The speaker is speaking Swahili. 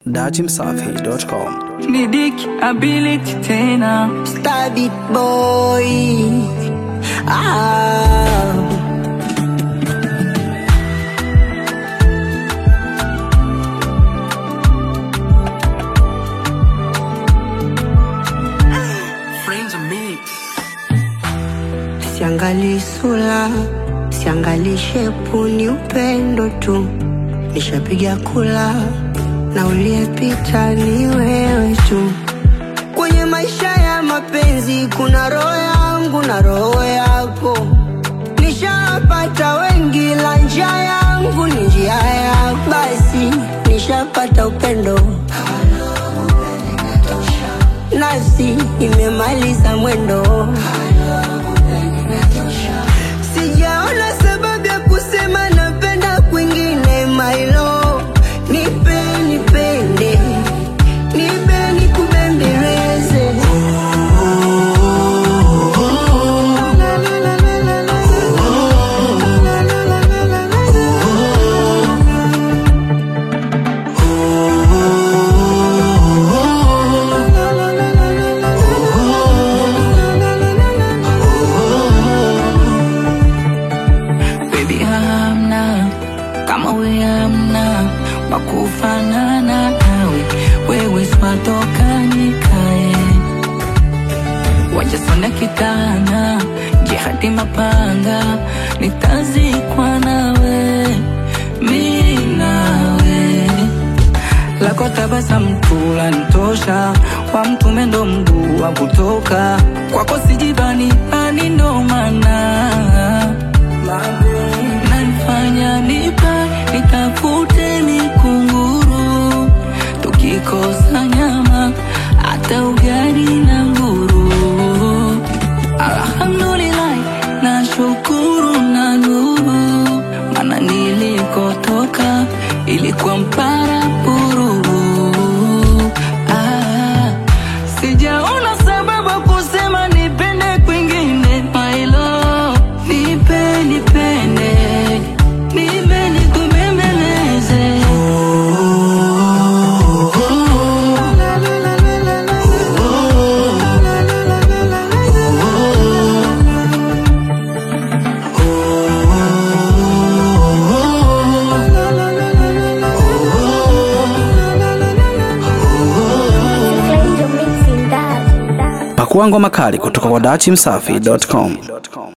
datimsafi.com. Nidik ability tena Stab it boy ah. Siangali sura, siangali shepu, ni upendo tu. Nishapiga kula na uliyepita ni wewe tu. Kwenye maisha ya mapenzi kuna roho yangu na roho yako. Nishapata wengi, la njia yangu ni njia yako. Basi nishapata upendo, nafsi imemaliza mwendo. Sijaona sababu ya kusema napenda kwingine, my love. Nipe nipende, nipe nikubembeleze. baby hamna kama we hamna wakufanana nawe wewe swatokanikae wajasona kitana jihadi mapanga nitazikwa nawe mi nawe lako tabasamu tu lanitosha, wa mtume ndo mguu wa kutoka kwako, sijibani ani ndo maana nanifanya nipa nitafute mikunguru, tukikosa nyama hata ugali na nguru. Alhamdulillah, nashukuru na nuru, mana nilikotoka ilikuwa mpara puru. Ah, sijaona sababu ya kusema nipende kwingine, my love, nipe nipende, nipe nikubembeleze. Pakua ngoma kali kutoka kwa datimsafi.com.